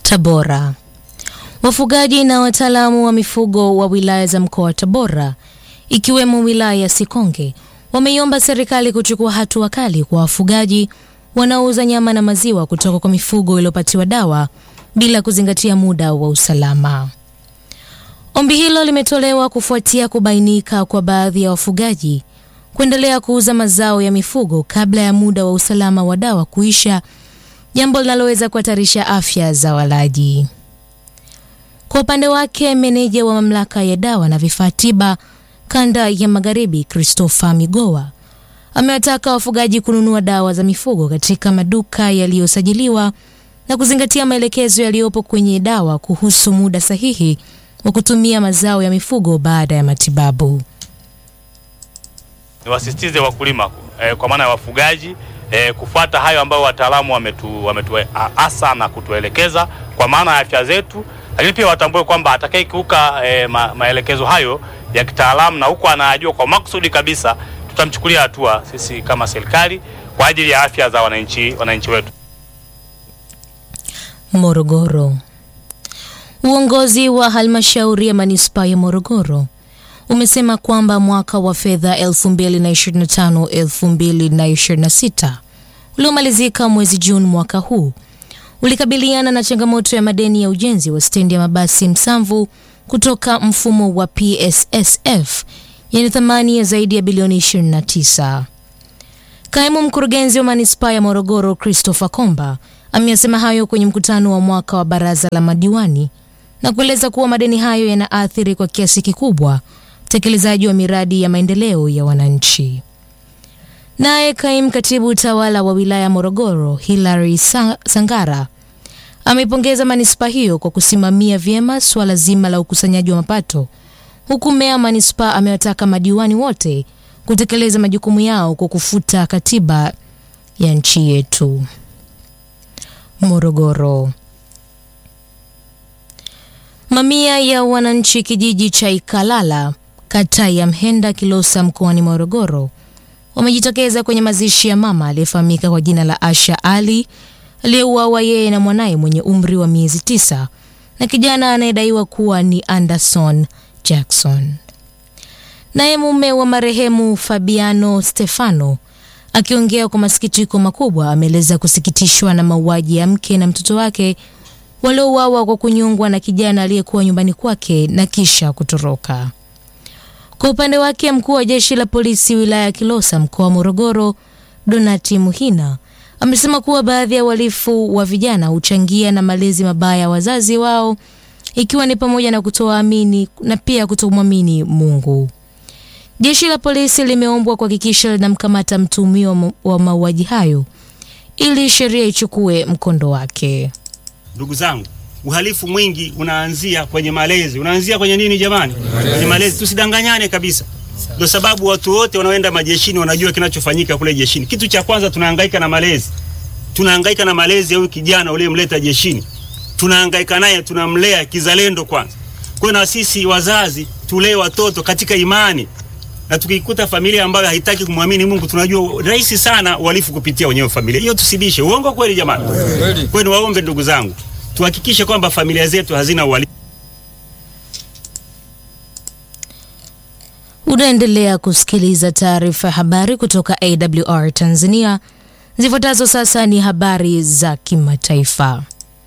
Tabora. Wafugaji na wataalamu wa mifugo wa wilaya za mkoa wa Tabora ikiwemo wilaya ya Sikonge wameiomba serikali kuchukua hatua kali kwa wafugaji wanaouza nyama na maziwa kutoka kwa mifugo iliyopatiwa dawa bila kuzingatia muda wa usalama. Ombi hilo limetolewa kufuatia kubainika kwa baadhi ya wafugaji kuendelea kuuza mazao ya mifugo kabla ya muda wa usalama wa dawa kuisha, jambo linaloweza kuhatarisha afya za walaji. Kwa upande wake, meneja wa mamlaka ya dawa na vifaa tiba kanda ya Magharibi, Christopher Migowa, amewataka wafugaji kununua dawa za mifugo katika maduka yaliyosajiliwa na kuzingatia maelekezo yaliyopo kwenye dawa kuhusu muda sahihi wa kutumia mazao ya mifugo baada ya matibabu. Niwasisitize wakulima eh, kwa maana ya wafugaji eh, kufuata hayo ambayo wataalamu wametu, wametuasa na kutuelekeza kwa maana ya afya zetu, lakini pia watambue kwamba atakayekiuka eh, ma, maelekezo hayo ya kitaalamu na huko anajua kwa makusudi kabisa, tutamchukulia hatua sisi kama serikali kwa ajili ya afya za wananchi wananchi wetu. Morogoro. Uongozi wa halmashauri ya manispaa ya Morogoro umesema kwamba mwaka wa fedha 2025-2026 uliomalizika mwezi Juni mwaka huu ulikabiliana na changamoto ya madeni ya ujenzi wa stendi ya mabasi Msamvu kutoka mfumo wa PSSF yenye thamani ya zaidi ya bilioni 29. Kaimu mkurugenzi wa manispaa ya Morogoro Christopher Komba ameyasema hayo kwenye mkutano wa mwaka wa baraza la madiwani na kueleza kuwa madeni hayo yanaathiri kwa kiasi kikubwa utekelezaji wa miradi ya maendeleo ya wananchi. Naye kaimu katibu utawala wa wilaya ya Morogoro Hilary Sangara ameipongeza manispaa hiyo kwa kusimamia vyema suala zima la ukusanyaji wa mapato, huku meya wa manispaa amewataka madiwani wote kutekeleza majukumu yao kwa kufuta katiba ya nchi yetu. Morogoro. Mamia ya wananchi kijiji cha Ikalala kata ya Mhenda Kilosa mkoani Morogoro wamejitokeza kwenye mazishi ya mama aliyefahamika kwa jina la Asha Ali aliyeuawa yeye na mwanaye mwenye umri wa miezi tisa na kijana anayedaiwa kuwa ni Anderson Jackson. Naye mume wa marehemu Fabiano Stefano akiongea kwa masikitiko makubwa ameeleza kusikitishwa na mauaji ya mke na mtoto wake waliouawa kwa kunyongwa na kijana aliyekuwa nyumbani kwake na kisha kutoroka. Kwa upande wake, mkuu wa jeshi la polisi wilaya ya Kilosa mkoa wa Morogoro, Donati Muhina, amesema kuwa baadhi ya uhalifu wa vijana huchangia na malezi mabaya ya wazazi wao, ikiwa ni pamoja na kutoamini na pia kutomwamini Mungu. Jeshi la polisi limeombwa kuhakikisha linamkamata mtuhumiwa wa mauaji hayo ili sheria ichukue mkondo wake. Ndugu zangu, uhalifu mwingi unaanzia kwenye malezi. Unaanzia kwenye nini jamani? Kwenye malezi. Tusidanganyane kabisa. Ndio sababu watu wote wanaoenda majeshini wanajua kinachofanyika kule jeshini. Kitu cha kwanza tunahangaika na malezi, tunahangaika na malezi ya huyu kijana uliyemleta jeshini, tunahangaika naye, tunamlea kizalendo kwanza. Kwa na sisi wazazi tulee watoto katika imani, na tukikuta familia ambayo haitaki kumwamini Mungu, tunajua rahisi sana uhalifu kupitia wenyewe familia hiyo. Tusibishe uongo, kweli jamani? Kwa hiyo waombe ndugu zangu, tuhakikishe kwamba familia zetu hazina uhalifu. Unaendelea kusikiliza taarifa ya habari kutoka AWR Tanzania. Zifuatazo sasa ni habari za kimataifa.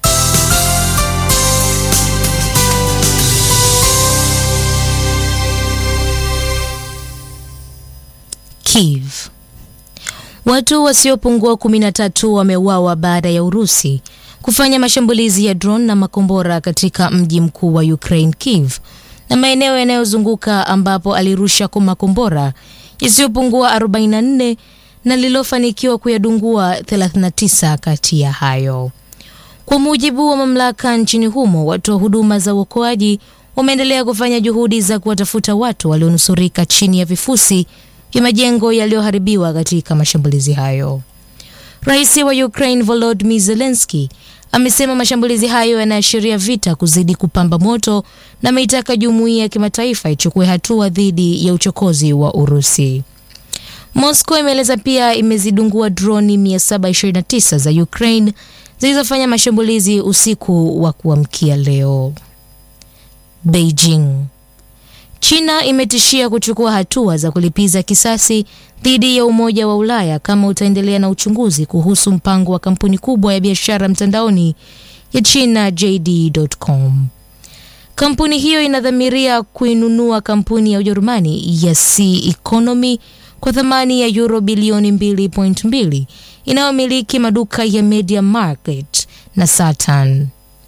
Kiev. Watu wasiopungua 13 wameuawa baada ya Urusi kufanya mashambulizi ya drone na makombora katika mji mkuu wa Ukraine Kiev na maeneo yanayozunguka ambapo alirusha kwa makombora yasiyopungua 44 na lililofanikiwa kuyadungua 39 kati ya hayo. Kwa mujibu wa mamlaka nchini humo, watoa huduma za uokoaji wameendelea kufanya juhudi za kuwatafuta watu walionusurika chini ya vifusi vya majengo yaliyoharibiwa katika mashambulizi hayo. Rais wa Ukraine Volodymyr Zelensky amesema mashambulizi hayo yanaashiria vita kuzidi kupamba moto na ameitaka jumuiya ya kimataifa ichukue hatua dhidi ya uchokozi wa Urusi. Moscow imeeleza pia imezidungua droni 729 za Ukraine zilizofanya mashambulizi usiku wa kuamkia leo. Beijing. China imetishia kuchukua hatua za kulipiza kisasi dhidi ya Umoja wa Ulaya kama utaendelea na uchunguzi kuhusu mpango wa kampuni kubwa ya biashara mtandaoni ya China JD.com. Kampuni hiyo inadhamiria kuinunua kampuni ya Ujerumani ya C Economy kwa thamani ya euro bilioni 2.2 inayomiliki maduka ya Media Market na Saturn.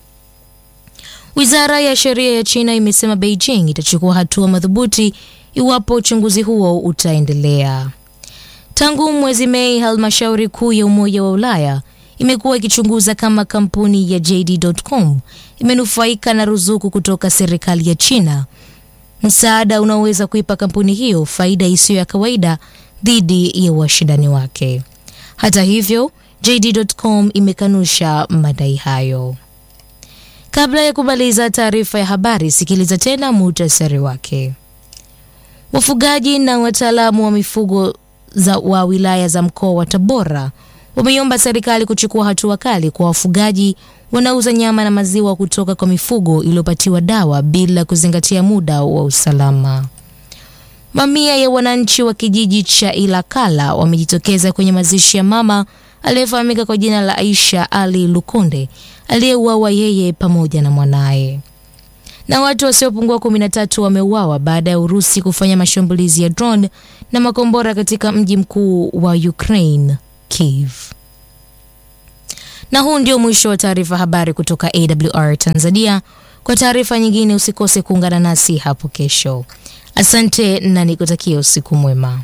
Wizara ya sheria ya China imesema Beijing itachukua hatua madhubuti iwapo uchunguzi huo utaendelea. Tangu mwezi Mei, halmashauri kuu ya Umoja wa Ulaya imekuwa ikichunguza kama kampuni ya JD.com imenufaika na ruzuku kutoka serikali ya China, msaada unaoweza kuipa kampuni hiyo faida isiyo ya kawaida dhidi ya washindani wake. Hata hivyo, JD.com imekanusha madai hayo. Kabla ya kumaliza taarifa ya habari, sikiliza tena muhtasari wake. Wafugaji na wataalamu wa mifugo za wa wilaya za mkoa wa Tabora wameiomba serikali kuchukua hatua kali kwa wafugaji wanaouza nyama na maziwa kutoka kwa mifugo iliyopatiwa dawa bila kuzingatia muda wa usalama. Mamia ya wananchi wa kijiji cha Ilakala wamejitokeza kwenye mazishi ya mama aliyefahamika kwa jina la Aisha Ali Lukonde aliyeuawa yeye pamoja na mwanaye. Na watu wasiopungua 13 wameuawa baada ya Urusi kufanya mashambulizi ya drone na makombora katika mji mkuu wa Ukraine, Kiev. Na huu ndio mwisho wa taarifa habari kutoka AWR Tanzania. Kwa taarifa nyingine usikose kuungana nasi hapo kesho. Asante na nikutakia usiku mwema.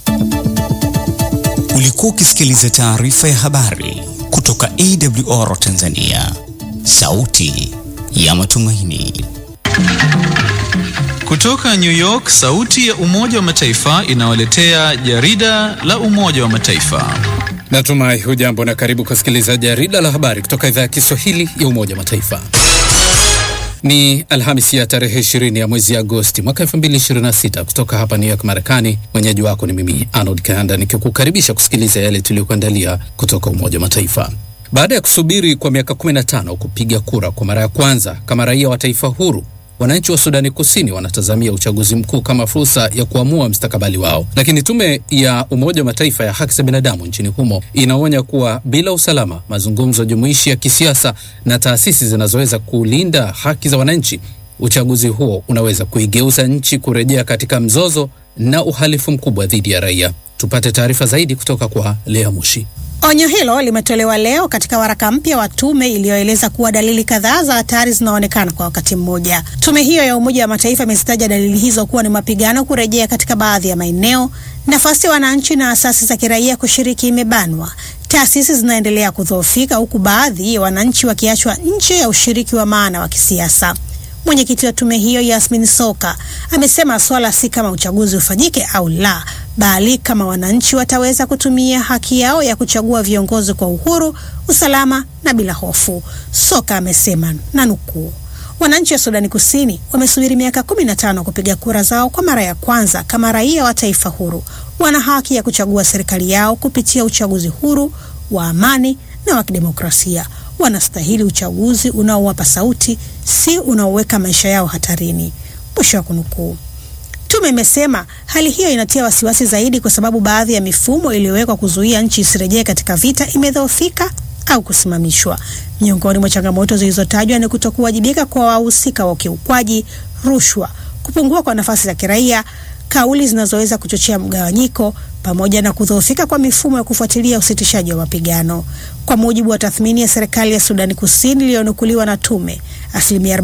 Ulikuwa ukisikiliza taarifa ya habari kutoka AWR Tanzania, sauti ya matumaini. Kutoka New York, sauti ya Umoja wa Mataifa inawaletea jarida la Umoja wa Mataifa. Natumai hujambo na karibu kusikiliza jarida la habari kutoka idhaa ya Kiswahili ya Umoja wa Mataifa. Ni Alhamisi ya tarehe 20 ya mwezi Agosti mwaka 2026 kutoka hapa New York, Marekani. Mwenyeji wako ni mimi Arnold Kanda nikikukaribisha kusikiliza yale tuliyokuandalia kutoka Umoja wa Mataifa. Baada ya kusubiri kwa miaka 15 kupiga kura kwa mara ya kwanza kama raia wa taifa huru, wananchi wa Sudani Kusini wanatazamia uchaguzi mkuu kama fursa ya kuamua mstakabali wao, lakini tume ya Umoja wa Mataifa ya haki za binadamu nchini humo inaonya kuwa bila usalama, mazungumzo jumuishi ya kisiasa na taasisi zinazoweza kulinda haki za wananchi, uchaguzi huo unaweza kuigeuza nchi kurejea katika mzozo na uhalifu mkubwa dhidi ya raia. Tupate taarifa zaidi kutoka kwa Lea Mushi. Onyo hilo limetolewa leo katika waraka mpya wa tume iliyoeleza kuwa dalili kadhaa za hatari zinaonekana kwa wakati mmoja. Tume hiyo ya Umoja wa Mataifa imezitaja dalili hizo kuwa ni mapigano kurejea katika baadhi ya maeneo, nafasi ya wananchi na asasi za kiraia kushiriki imebanwa, taasisi zinaendelea kudhoofika, huku baadhi ya wananchi wakiachwa nje ya ushiriki wa maana wa kisiasa. Mwenyekiti wa tume hiyo Yasmin Soka amesema swala si kama uchaguzi ufanyike au la, bali kama wananchi wataweza kutumia haki yao ya kuchagua viongozi kwa uhuru, usalama na bila hofu. Soka amesema na nukuu, wananchi wa Sudani Kusini wamesubiri miaka kumi na tano kupiga kura zao kwa mara ya kwanza kama raia wa taifa huru. Wana haki ya kuchagua serikali yao kupitia uchaguzi huru wa amani na wa kidemokrasia. Wanastahili uchaguzi unaowapa sauti, si unaoweka maisha yao hatarini. Mwisho wa kunukuu. Tume imesema hali hiyo inatia wasiwasi zaidi kwa sababu baadhi ya mifumo iliyowekwa kuzuia nchi isirejee katika vita imedhoofika au kusimamishwa. Miongoni mwa changamoto zilizotajwa ni kutokuwajibika kwa wahusika wa ukiukwaji, rushwa, kupungua kwa nafasi za kiraia, kauli zinazoweza kuchochea mgawanyiko pamoja na kudhoofika kwa mifumo ya kufuatilia usitishaji wa mapigano. Kwa mujibu wa tathmini ya serikali ya Sudani Kusini iliyonukuliwa na tume, asilimia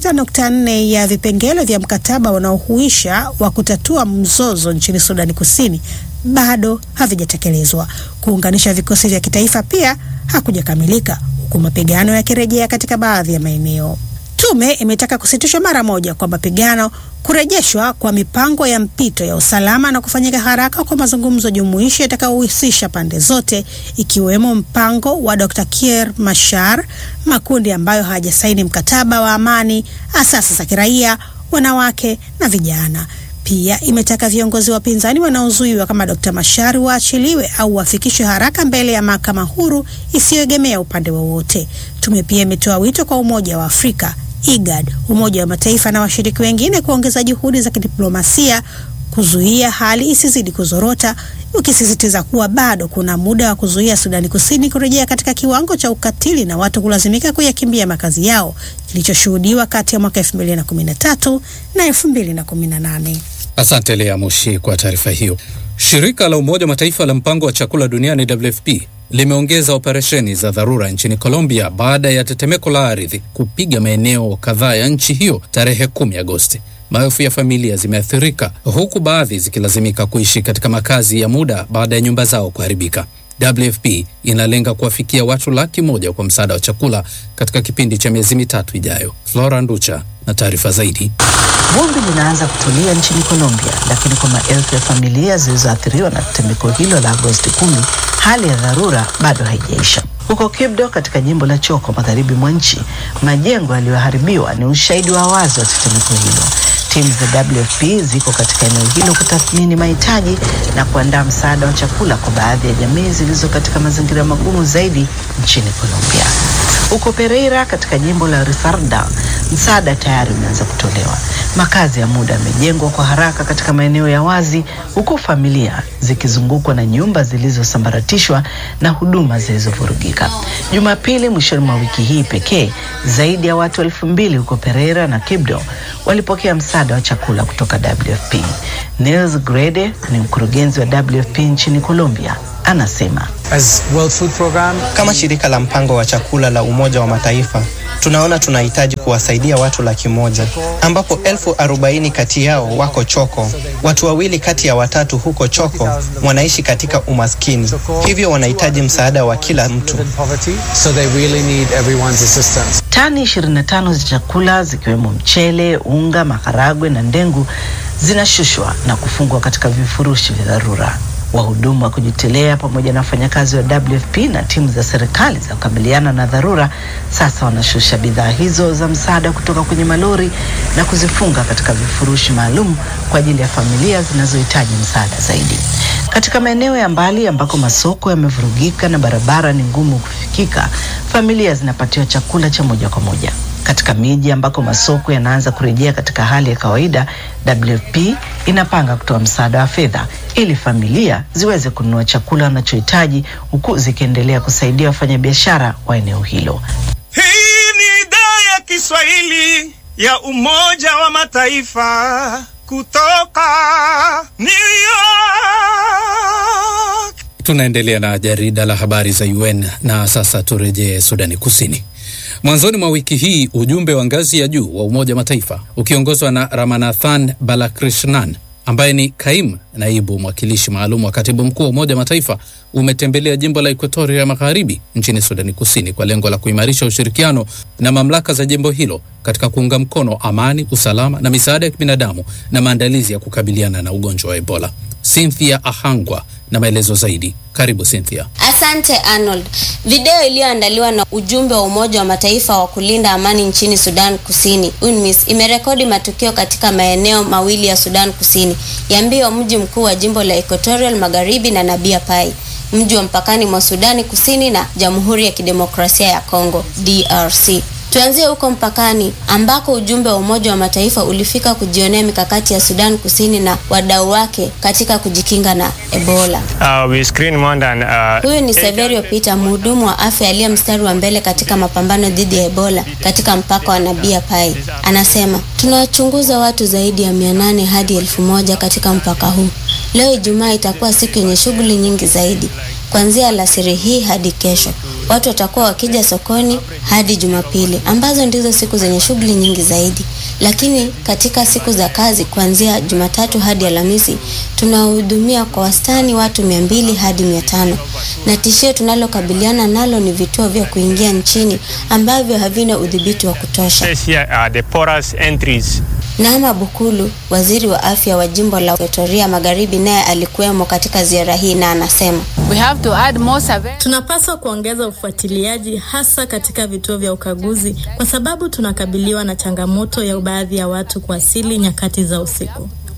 46.4 ya vipengele vya mkataba unaohuisha wa kutatua mzozo nchini Sudani Kusini bado havijatekelezwa. Kuunganisha vikosi vya kitaifa pia hakujakamilika, huku mapigano yakirejea katika baadhi ya maeneo. Tume imetaka kusitishwa mara moja kwa mapigano, kurejeshwa kwa mipango ya mpito ya usalama na kufanyika haraka kwa mazungumzo jumuishi yatakayohusisha pande zote, ikiwemo mpango wa Dr. Kiir Mashar, makundi ambayo hayajasaini mkataba wa amani, asasi za kiraia, wanawake na vijana. Pia imetaka viongozi wa upinzani wanaozuiwa kama Dr. Machar waachiliwe au wafikishwe haraka mbele ya mahakama huru isiyoegemea upande wowote. Tume pia imetoa wito kwa Umoja wa Afrika, IGAD, Umoja wa Mataifa na washiriki wengine kuongeza juhudi za kidiplomasia kuzuia hali isizidi kuzorota, ukisisitiza kuwa bado kuna muda wa kuzuia Sudani Kusini kurejea katika kiwango cha ukatili na watu kulazimika kuyakimbia makazi yao kilichoshuhudiwa kati ya mwaka 2013 na 2018. Asante Lea Moshi kwa taarifa hiyo. Shirika la Umoja wa Mataifa la mpango wa chakula duniani WFP limeongeza operesheni za dharura nchini Colombia baada ya tetemeko la ardhi kupiga maeneo kadhaa ya nchi hiyo tarehe 10 Agosti. Maelfu ya familia zimeathirika huku baadhi zikilazimika kuishi katika makazi ya muda baada ya nyumba zao kuharibika. WFP inalenga kuwafikia watu laki moja kwa msaada wa chakula katika kipindi cha miezi mitatu ijayo. Flora Nducha na taarifa zaidi. Vumbi linaanza kutulia nchini Colombia, lakini kwa maelfu ya familia zilizoathiriwa na tetemeko hilo la Agosti kumi, hali ya dharura bado haijaisha. Huko Quibdó katika jimbo la Chocó magharibi mwa nchi, majengo yaliyoharibiwa ni ushahidi wa wazi wa tetemeko hilo. Timu za WFP ziko katika eneo hilo kutathmini mahitaji na kuandaa msaada wa chakula kwa baadhi ya jamii zilizo katika mazingira magumu zaidi nchini Colombia. Huko Pereira katika jimbo la Risaralda, msaada tayari umeanza kutolewa. Makazi ya muda yamejengwa kwa haraka katika maeneo ya wazi, huku familia zikizungukwa na nyumba zilizosambaratishwa na huduma zilizovurugika. Jumapili mwishoni mwa wiki hii pekee, zaidi ya watu elfu mbili huko Pereira na Quibdó walipokea msaada wa chakula kutoka WFP. Nils Grede ni mkurugenzi wa WFP nchini Colombia, anasema As World Food Program, Kama shirika la mpango wa chakula la Umoja wa Mataifa, tunaona tunahitaji kuwasaidia watu laki moja ambapo elfu arobaini kati yao wako Choko. Watu wawili kati ya watatu huko Choko wanaishi katika umaskini, hivyo wanahitaji msaada wa kila mtu. live in poverty, so they really need everyone's assistance. Tani 25 za chakula zikiwemo mchele, unga, maharagwe na ndengu zinashushwa na kufungwa katika vifurushi vya dharura. Wahudumu wa kujitolea pamoja na wafanyakazi wa WFP na timu za serikali za kukabiliana na dharura sasa wanashusha bidhaa hizo za msaada kutoka kwenye malori na kuzifunga katika vifurushi maalum kwa ajili ya familia zinazohitaji msaada zaidi. Katika maeneo ya mbali ambako masoko yamevurugika na barabara ni ngumu kufikika, familia zinapatiwa chakula cha moja kwa moja. Katika miji ambako masoko yanaanza kurejea katika hali ya kawaida, WFP inapanga kutoa msaada wa fedha ili familia ziweze kununua chakula wanachohitaji huku zikiendelea kusaidia wafanyabiashara wa eneo hilo. Hii ni idhaa ya Kiswahili ya Umoja wa Mataifa kutoka New York. Tunaendelea na jarida la habari za UN na sasa turejee Sudani Kusini. Mwanzoni mwa wiki hii ujumbe wa ngazi ya juu wa Umoja wa Mataifa ukiongozwa na Ramanathan Balakrishnan ambaye ni kaimu naibu mwakilishi maalum wa katibu mkuu wa Umoja wa Mataifa umetembelea jimbo la Ekuatoria ya Magharibi nchini Sudani Kusini kwa lengo la kuimarisha ushirikiano na mamlaka za jimbo hilo katika kuunga mkono amani, usalama na misaada ya kibinadamu na maandalizi ya kukabiliana na ugonjwa wa Ebola. Cynthia Ahangwa na maelezo zaidi. Karibu Cynthia. Asante Arnold. Video iliyoandaliwa na ujumbe wa Umoja wa Mataifa wa kulinda amani nchini Sudan Kusini, UNMISS, imerekodi matukio katika maeneo mawili ya Sudan Kusini, Yambio, mji mkuu wa jimbo la Equatorial Magharibi, na Nabia Pai, mji wa mpakani mwa Sudani Kusini na Jamhuri ya Kidemokrasia ya Kongo, DRC. Tuanzie huko mpakani ambako ujumbe wa Umoja wa Mataifa ulifika kujionea mikakati ya Sudan Kusini na wadau wake katika kujikinga na Ebola. Uh, we screen more than, uh, Huyu ni Severio Peter, mhudumu wa afya aliye mstari wa mbele katika mapambano dhidi ya Ebola katika mpaka wa Nabia Pai. Anasema, tunawachunguza watu zaidi ya mia nane hadi elfu moja katika mpaka huu. Leo Ijumaa itakuwa siku yenye shughuli nyingi zaidi. Kuanzia alasiri hii hadi kesho, watu watakuwa wakija sokoni hadi Jumapili, ambazo ndizo siku zenye shughuli nyingi zaidi. Lakini katika siku za kazi, kuanzia Jumatatu hadi Alhamisi, tunawahudumia kwa wastani watu mia mbili hadi mia tano na tishio tunalokabiliana nalo ni vituo vya kuingia nchini ambavyo havina udhibiti wa kutosha. Says here are the porous entries. Naama Bukulu, waziri wa afya wa jimbo la Ekuatoria Magharibi, naye alikuwemo katika ziara hii na anasema We have to add more surveillance. Tunapaswa kuongeza ufuatiliaji hasa katika vituo vya ukaguzi kwa sababu tunakabiliwa na changamoto ya baadhi ya watu kuwasili nyakati za usiku.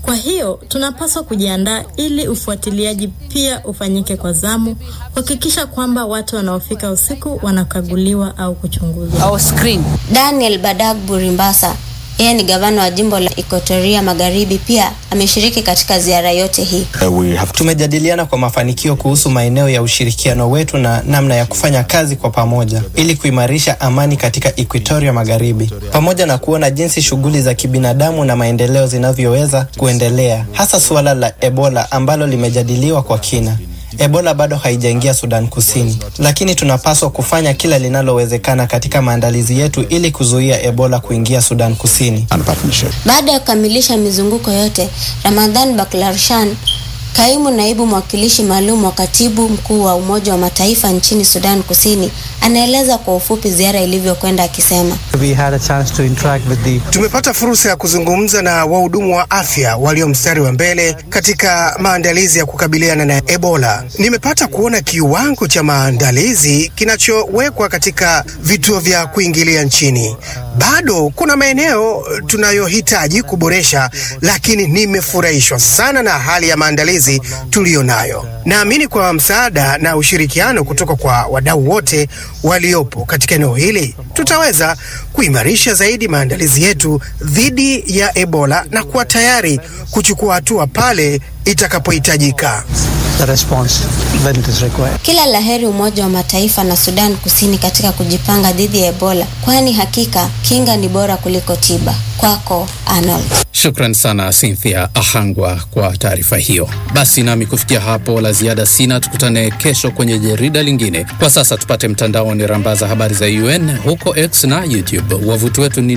Kwa hiyo tunapaswa kujiandaa ili ufuatiliaji pia ufanyike kwa zamu, kuhakikisha kwamba watu wanaofika usiku wanakaguliwa au kuchunguzwa. Daniel Badagbu Rimbasa yeye ni gavana wa jimbo la Ikotoria Magharibi, pia ameshiriki katika ziara yote hii. Tumejadiliana kwa mafanikio kuhusu maeneo ya ushirikiano wetu na namna ya kufanya kazi kwa pamoja ili kuimarisha amani katika Equatoria Magharibi, pamoja na kuona jinsi shughuli za kibinadamu na maendeleo zinavyoweza kuendelea, hasa suala la Ebola ambalo limejadiliwa kwa kina. Ebola bado haijaingia Sudan Kusini, lakini tunapaswa kufanya kila linalowezekana katika maandalizi yetu ili kuzuia Ebola kuingia Sudan Kusini. Baada ya kukamilisha mizunguko yote, Ramadhan Baklarshan, kaimu naibu mwakilishi maalum wa katibu mkuu wa Umoja wa Mataifa nchini Sudan Kusini, anaeleza kwa ufupi ziara ilivyokwenda akisema, We had a chance to interact with the Tumepata fursa ya kuzungumza na wahudumu wa afya walio mstari wa mbele katika maandalizi ya kukabiliana na Ebola. Nimepata kuona kiwango cha maandalizi kinachowekwa katika vituo vya kuingilia nchini. Bado kuna maeneo tunayohitaji kuboresha, lakini nimefurahishwa sana na hali ya maandalizi tuliyo nayo. Naamini kwa msaada na ushirikiano kutoka kwa wadau wote waliopo katika eneo hili tutaweza kuimarisha zaidi maandalizi yetu dhidi ya Ebola na kuwa tayari kuchukua hatua pale itakapohitajika. the response when it is required. kila laheri Umoja wa Mataifa na Sudan Kusini katika kujipanga dhidi ya Ebola, kwani hakika kinga ni bora kuliko tiba. Kwako Arnold. Shukran sana Cynthia Ahangwa kwa taarifa hiyo. Basi nami kufikia hapo la ziada sina, tukutane kesho kwenye jarida lingine. Kwa sasa tupate mtandaoni rambaza habari za UN huko X na YouTube. Wavuti wetu ni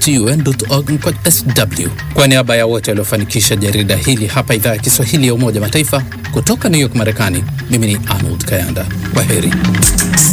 news.un.org/sw. Kwa niaba ya wote waliofanikisha jarida hili hapa idhaa ya Kiswahili ya Umoja wa Mataifa kutoka New York, Marekani, mimi ni Arnold Kayanda. Kwa heri.